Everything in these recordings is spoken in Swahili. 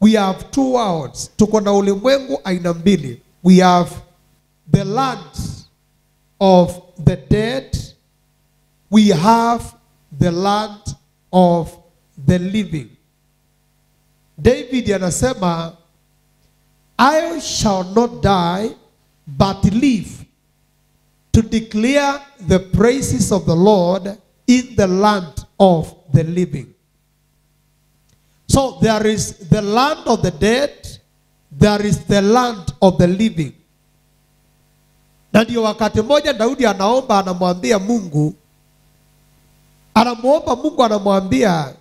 we have two worlds tuko na ulimwengu aina mbili we have the land of the dead we have the land of the living david anasema i shall not die but live to declare the praises of the lord in the land of the living so there is the land of the dead, there is the land of the living. Na ndio wakati mmoja Daudi anaomba, anamwambia Mungu, anamwomba Mungu, anamwambia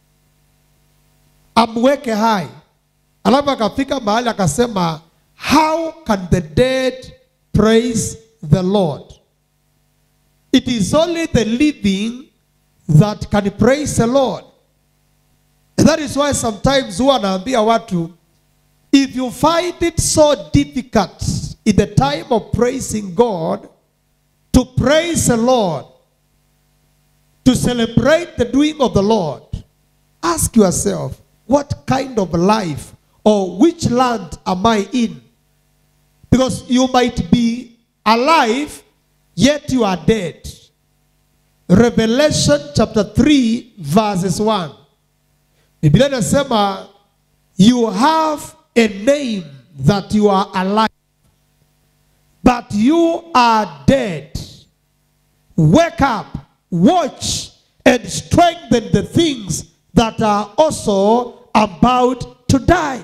amweke hai, alafu akafika mahali akasema, how can the dead praise the Lord? It is only the living that can praise the Lord. And that is why sometimes huwa anaambia watu if you find it so difficult in the time of praising God to praise the Lord to celebrate the doing of the Lord ask yourself what kind of life or which land am I in because you might be alive yet you are dead Revelation chapter 3 verses 1 Biblia inasema you have a name that you are alive but you are dead. Wake up, watch and strengthen the things that are also about to die.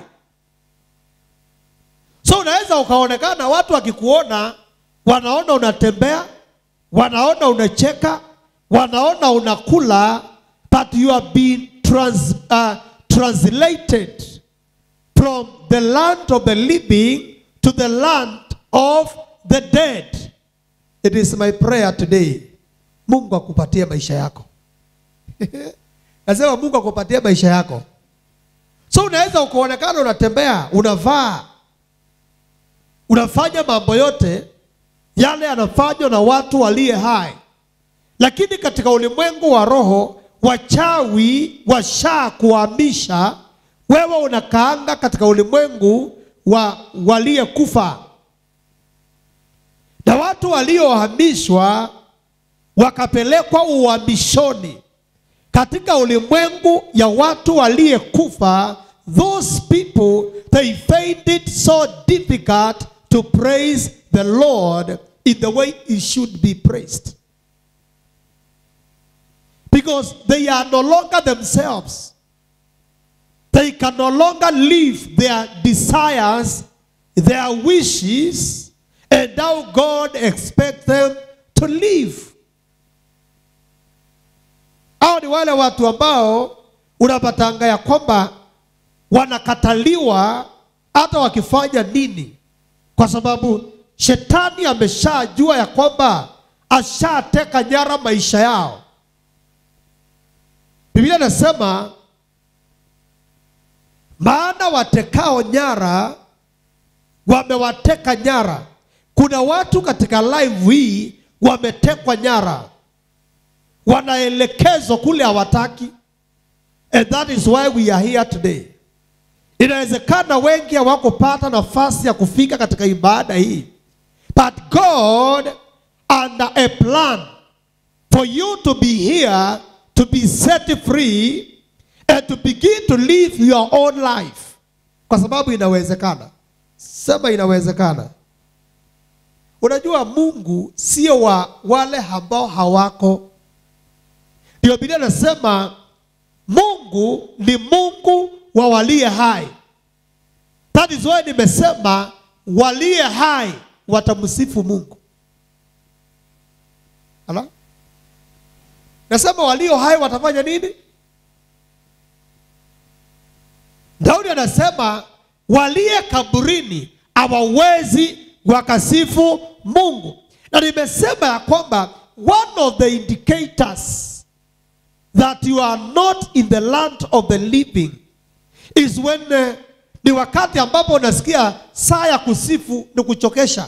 So unaweza ukaonekana watu wakikuona wanaona unatembea, wanaona unacheka, wanaona unakula but you have been trans, uh, translated from the land of the living to the land of the dead. It is my prayer today. Mungu akupatie maisha yako. Nasema Mungu akupatie maisha yako. So unaweza ukaonekana unatembea, unavaa, unafanya mambo yote yale yanafanywa na watu waliye hai, lakini katika ulimwengu wa roho wachawi washa kuhamisha wewe unakaanga katika ulimwengu wa waliyekufa na watu waliohamishwa wakapelekwa uhamishoni katika ulimwengu ya watu waliyekufa those people they find it so difficult to praise the lord in the way he should be praised because they are no longer themselves. They can no longer live their desires, their wishes, and how God expects them to live. Hao ni wale watu ambao unapatanga ya kwamba wanakataliwa hata wakifanya nini, kwa sababu shetani ameshajua ya kwamba ashateka nyara maisha yao. Biblia inasema maana watekao nyara wamewateka nyara. Kuna watu katika live hii wametekwa nyara, wanaelekezwa kule hawataki, and that is why we are here today. Inawezekana wengi hawakupata nafasi ya kufika katika ibada hii, but God under a plan for you to be here to be set free and to begin to live your own life, kwa sababu inawezekana. Sema inawezekana. Unajua Mungu sio wa wale ambao hawako. Ndio Biblia inasema Mungu ni Mungu wa waliye hai. That is why nimesema waliye hai watamsifu Mungu. Ala? Nasema walio hai watafanya nini? Daudi anasema waliye kaburini hawawezi wakasifu Mungu, na nimesema ya kwamba one of the indicators that you are not in the land of the living is when uh, ni wakati ambapo unasikia saa ya kusifu ni kuchokesha.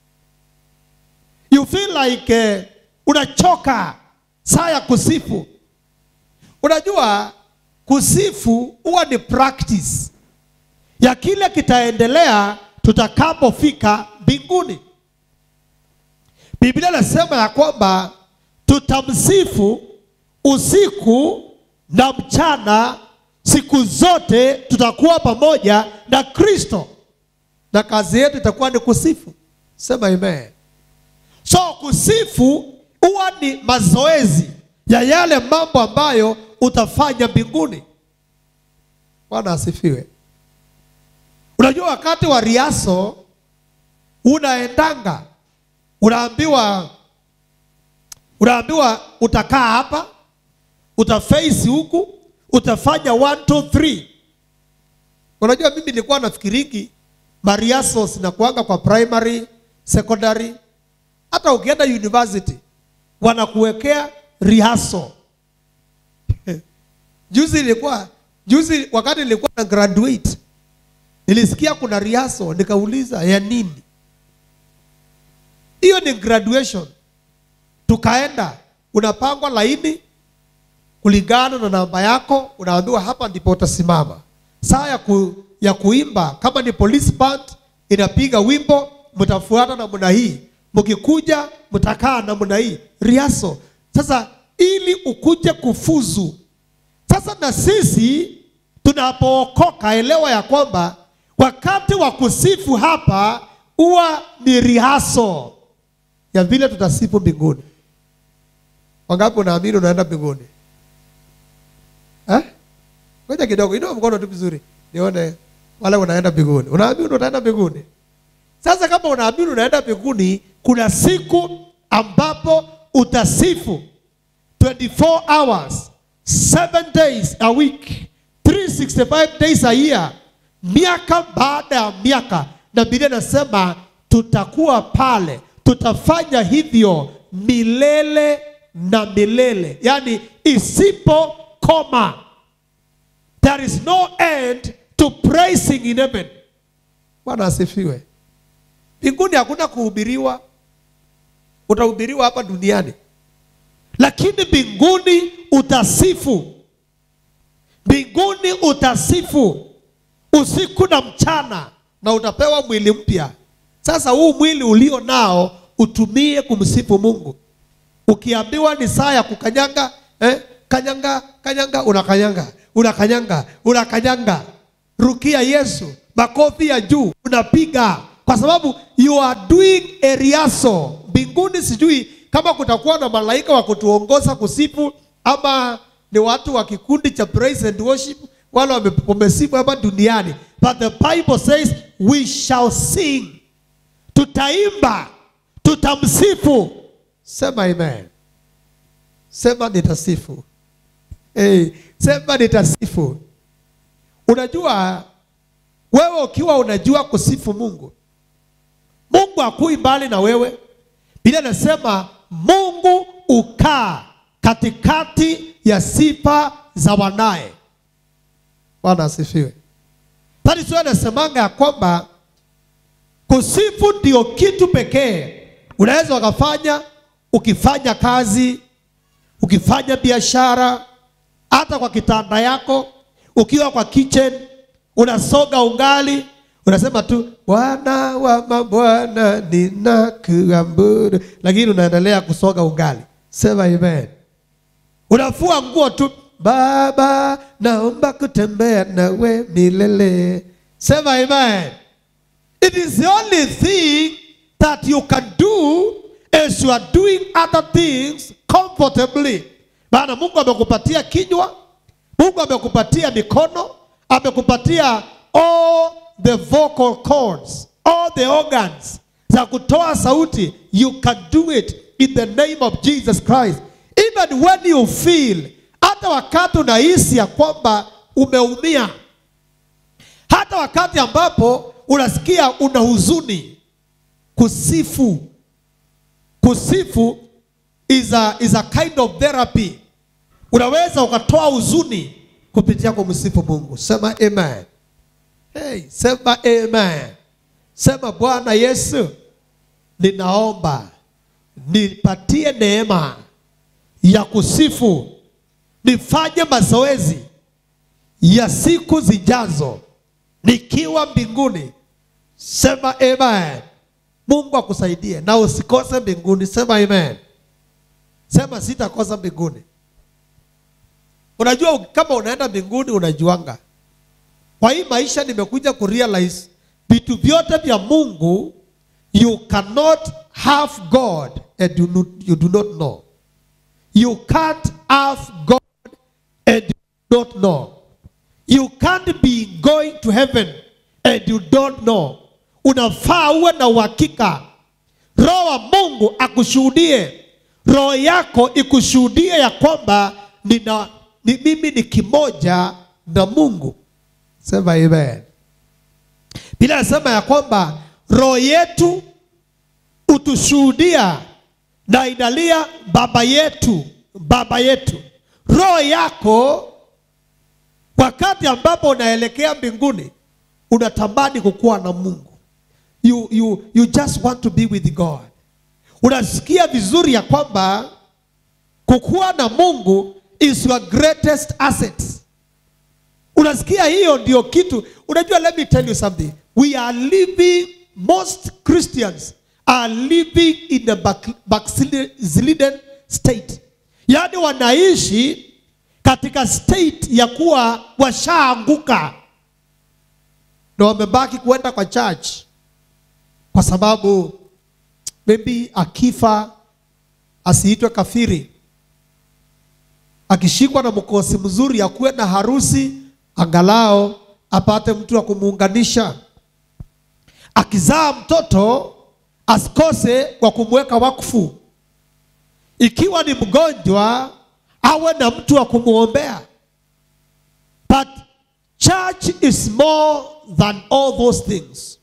You feel like uh, unachoka saa ya kusifu. Unajua kusifu huwa ni practice. ya kile kitaendelea tutakapofika mbinguni. Biblia inasema ya kwamba tutamsifu usiku na mchana, siku zote tutakuwa pamoja na Kristo, na kazi yetu itakuwa ni kusifu. Sema amen. So kusifu huwa ni mazoezi ya yale mambo ambayo utafanya mbinguni. Bwana asifiwe. Unajua, wakati wa riaso unaendanga, unaambiwa unaambiwa utakaa hapa, utaface huku, utafanya 1 2 3. Unajua, mimi nilikuwa nafikiriki mariaso zinakuanga kwa primary, secondary, hata ukienda university wanakuwekea rihaso. Juzi ilikuwa juzi, wakati nilikuwa na graduate nilisikia kuna rihaso, nikauliza ya nini? Hiyo ni graduation. Tukaenda, unapangwa laini kulingana na namba yako, unaambiwa hapa ndipo utasimama. Saa ya, ku, ya kuimba kama ni police band inapiga wimbo, mtafuata namna hii, mkikuja mtakaa namna hii, riaso. Sasa ili ukuje kufuzu sasa, na sisi tunapookoka, elewa ya kwamba wakati wa kusifu hapa huwa ni rihaso ya vile tutasifu mbinguni. Wangapi unaamini unaenda mbinguni? Eh? Ngoja kidogo, inua mkono tu vizuri. Nione wale unaenda mbinguni. Unaamini utaenda mbinguni? Sasa kama unaamini unaenda mbinguni, kuna siku ambapo utasifu 24 hours, 7 days a week, 365 days a year, miaka baada ya miaka, na Biblia inasema tutakuwa pale, tutafanya hivyo milele na milele, yaani isipokoma. There is no end to praising in heaven. Bwana asifiwe. Mbinguni hakuna kuhubiriwa, utahubiriwa hapa duniani, lakini mbinguni utasifu. Mbinguni utasifu usiku na mchana, na utapewa mwili mpya. Sasa huu mwili ulio nao utumie kumsifu Mungu. Ukiambiwa ni saa ya kukanyanga eh, kanyanga kanyanga, unakanyanga unakanyanga unakanyanga, rukia Yesu, makofi ya juu unapiga, kwa sababu you are doing a riaso mbinguni. Sijui kama kutakuwa na malaika wa kutuongoza kusifu ama ni watu wa kikundi cha praise and worship wale wame- wamesifu hapa duniani, but the Bible says we shall sing, tutaimba, tutamsifu. Sema amen. Sema nitasifu. Hey, sema nitasifu. Unajua wewe ukiwa unajua kusifu Mungu, Mungu hakui mbali na wewe. Biblia inasema Mungu ukaa katikati ya sifa za wanaye. Bwana asifiwe. Bali sio anasemanga ya kwamba kusifu ndio kitu pekee unaweza ukafanya ukifanya kazi, ukifanya biashara, hata kwa kitanda yako, ukiwa kwa kitchen unasoga ungali, unasema tu Bwana wa mabwana ninakuabudu, lakini unaendelea kusoga ungali. Sema amen. Unafua nguo tu, Baba, naomba kutembea nawe milele. Sema amen. It is the only thing that you can do as you are doing other things comfortably. Maana Mungu amekupatia kinywa, Mungu amekupatia mikono, amekupatia all the vocal cords, all the organs za kutoa sauti. You can do it in the name of Jesus Christ. Even when you feel, hata wakati unahisi ya kwamba umeumia, hata wakati ambapo unasikia una huzuni, kusifu kusifu is a, is a kind of therapy. Unaweza ukatoa huzuni kupitia kumsifu Mungu. Sema amen. Hey, sema amen. Sema Bwana Yesu, ninaomba nipatie neema ya kusifu, nifanye mazoezi ya siku zijazo nikiwa mbinguni. Sema amen. Mungu akusaidie na usikose mbinguni. Sema amen. Sema sitakosa mbinguni. Unajua kama unaenda mbinguni unajuanga. Kwa hii maisha nimekuja kurealize vitu vyote vya Mungu you cannot have God and you, not, you do not know. You can't have God and you do not know. You can't be going to heaven and you don't know. Unafaa uwe na uhakika. Roho wa Mungu akushuhudie, roho yako ikushuhudie ya kwamba nina, ni, mimi ni kimoja na Mungu. Sema amen. Bila nasema ya kwamba roho yetu utushuhudia na inalia baba yetu, baba yetu. Roho yako wakati ambapo unaelekea mbinguni unatamani kukuwa na Mungu. You, you, you just want to be with God. Unasikia vizuri ya kwamba kukuwa na Mungu is your greatest asset. Unasikia hiyo ndio kitu. Unajua, let me tell you something. We are living, most Christians are living in a back- backslidden state, yaani wanaishi katika state ya kuwa washaanguka na wamebaki kuenda kwa church kwa sababu maybe akifa asiitwe kafiri, akishikwa na mkosi mzuri akuwe na harusi, angalao apate mtu wa kumuunganisha. Akizaa mtoto asikose kwa kumweka wakfu. Ikiwa ni mgonjwa awe na mtu wa kumwombea. But church is more than all those things.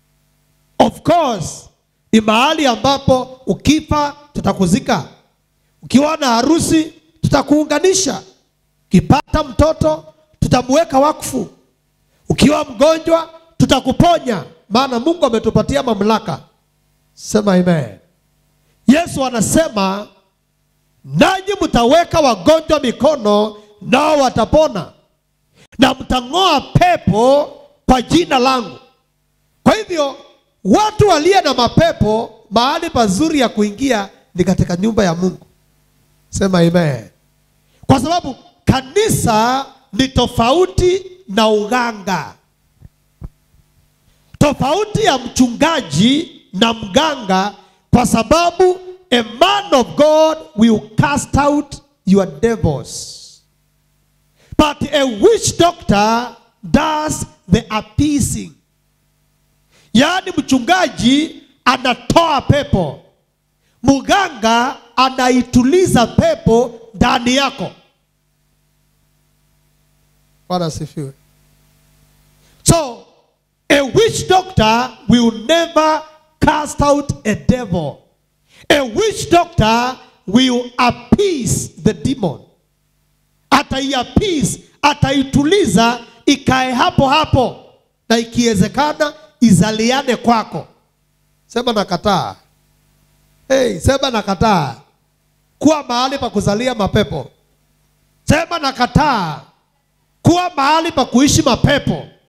Of course, ni mahali ambapo ukifa tutakuzika, ukiwa na harusi tutakuunganisha, ukipata mtoto tutamweka wakfu, ukiwa mgonjwa tutakuponya, maana Mungu ametupatia mamlaka. Sema amen. Yesu anasema nanyi mtaweka wagonjwa mikono, nao watapona, na mtang'oa pepo kwa jina langu. Kwa hivyo watu waliye na mapepo, mahali pazuri ya kuingia ni katika nyumba ya Mungu. Sema amen. Kwa sababu kanisa ni tofauti na uganga, tofauti ya mchungaji na mganga, kwa sababu a man of God will cast out your devils. But a witch doctor does the appeasing. Yaani mchungaji anatoa pepo, mganga anaituliza pepo ndani yako. Bwana asifiwe. So a witch doctor will never cast out a devil. A witch doctor will appease the demon. Ataiappease, ataituliza ikae hapo hapo, na ikiwezekana izaliane kwako. Sema nakataa. Hey, sema nakataa kuwa mahali pa kuzalia mapepo. Sema nakataa kuwa mahali pa kuishi mapepo.